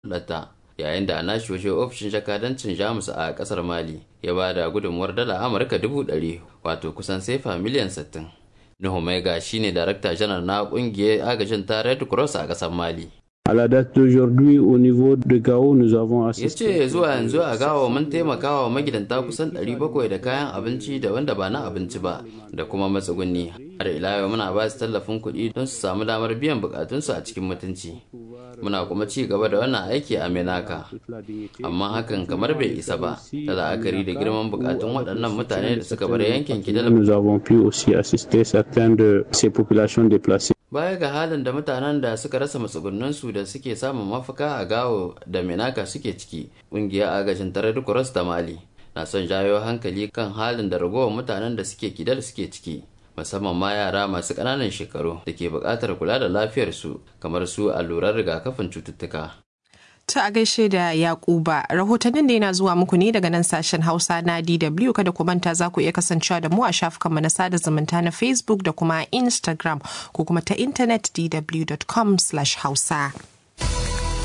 hulɗarta yayin da a nashi waje ofishin jakadancin jamus a kasar mali ya ba da gudunmuwar dala amurka dubu ɗari wato kusan sefa miliyan sittin nuhu maiga shine darakta janar na kungiyar agajin ta red cross a kasar mali À la date d'aujourd'hui, au niveau de Gao, nous avons ya assisté. ce zuwa yanzu a gawa mun taimaka wa magidanta kusan 700 da kayan abinci da wanda ba na abinci ba da kuma matsuguni har ila yau muna ba su tallafin kuɗi don su samu damar biyan bukatunsu a cikin mutunci muna kuma ci gaba da wannan aiki a menaka amma hakan kamar bai isa ba da la'akari da girman bukatun waɗannan mutane da suka bar yankin kidal Nous avons pu aussi assister certaines de ces populations déplacées. baya ga halin da mutanen da suka rasa matsugunninsu da suke samun mafaka a gawo da menaka suke ciki ƙungiyar agajin tarar cross da mali na son jawo hankali kan halin da ragowar mutanen da suke kidal suke ciki musamman ma yara masu ƙananan shekaru da ke buƙatar kula da lafiyarsu kamar su allurar rigakafin cututtuka Ta a gaishe da Yakuba, rahotannin da yana zuwa muku ne daga nan sashen Hausa na DW kada ku manta za ku iya kasancewa da mu a shafukanmu na sada zumunta na Facebook da kuma Instagram ko kuma ta intanet dw.com/hausa.